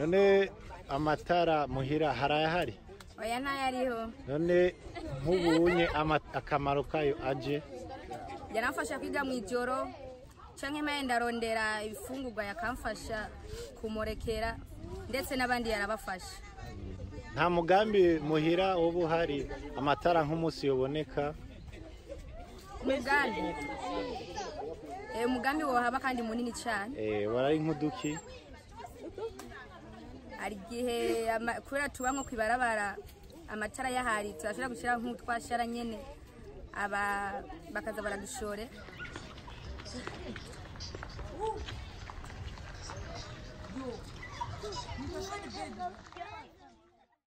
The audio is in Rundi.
none amatara muhira harayahari oya ntayariho none nk'ubunye ama- akamaro kayo aje yanamfasha kwiga mu ijoro canke mpaye ndarondera ibifungurwa yakamfasha kumurekera ndetse n'abandi yarabafasha nta mugambi muhira woba uhari amatara nk'umunsi yoboneka umugambi Eh, umugambi wohaba kandi munini cane eh, warari nk'uduki hari igihe ama- kubera tuba nko kwibarabara amatara yahari turashobora gushyira nk'utwashara nyene aba bakaza baradushore Yo.